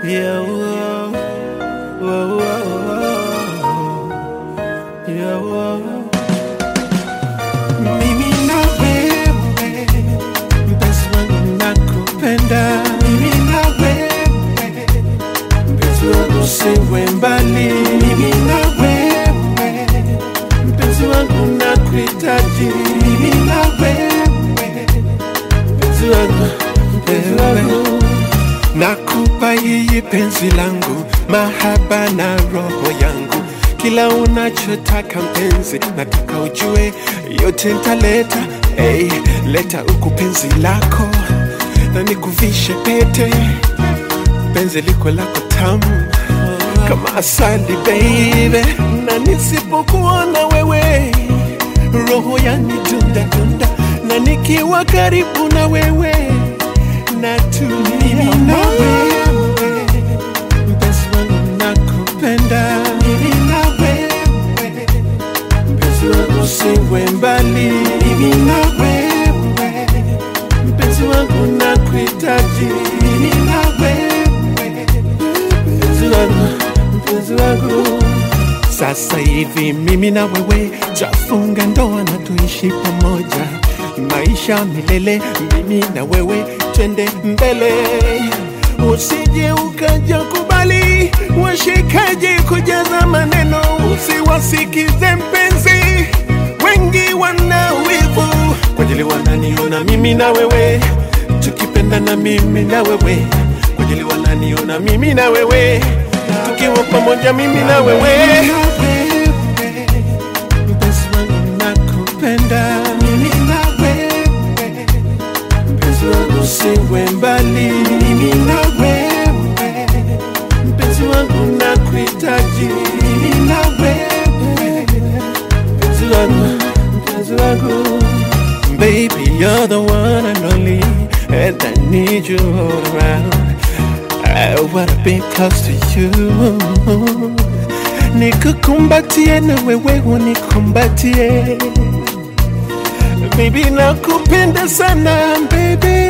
Yeah, whoa, whoa, whoa, whoa. Yeah, whoa. Mimi na wewe mpenzi wangu nakupenda, mimi na wewe mpenzi wangu usiwe mbali, mimi na wewe mpenzi wangu nakuhitaji, mimi na wewe mpenzi wangu, mpenzi wangu Nakupa hii penzi langu, mahaba na roho yangu, kila unachotaka mpenzi, nataka ujue yote nitaleta. Hey, leta huku penzi lako na nikuvishe pete, penzi liko lako tamu kama asali baby, na nisipokuona wewe roho yanidunda dunda, na nikiwa karibu na wewe natulia na wewe, mpenzi wangu nakupenda, mimi na wewe, mpenzi wangu usiwe mbali, mimi na wewe, mpenzi wangu nakuhitaji, mimi na wewe, mpenzi wangu, mpenzi wangu. Sasa hivi mimi na wewe tafunga ndoa na tuishi pamoja, maisha milele, mimi na wewe twende mbele, usije ukaja kubali washikaji kujaza maneno, usiwasikize mpenzi, wengi wana wivu kwa ajili wananiona mimi na wewe tukipendana mimi na wewe kwa ajili wananiona mimi na wewe tukiwa pamoja mimi na wewe mpenzi wangu nakupenda mimi na wewe mpenzi wangu usiwe mbali mimi na wewe mpenzi wangu nakuhitaji mimi na wewe mpenzi wangu mpenzi wangu Baby, you're the one and only, and I need you all around. I wanna be close to you. Nikukumbatie na wewe unikumbatie. Baby, nakupenda sana baby.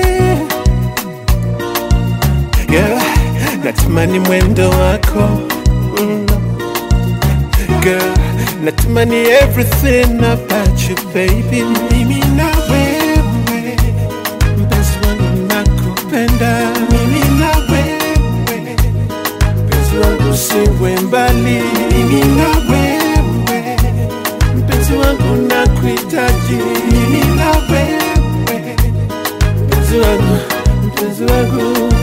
Girl, natamani mwendo wako. Mm. Girl, natamani everything about you baby. Mimi na wewe, mpenzi wangu nakupenda. Mimi na wewe, mpenzi wangu usiwe mbali. Mimi na wewe, mpenzi wangu nakuhitaji. Mimi na wewe, mpenzi wangu, mpenzi wangu.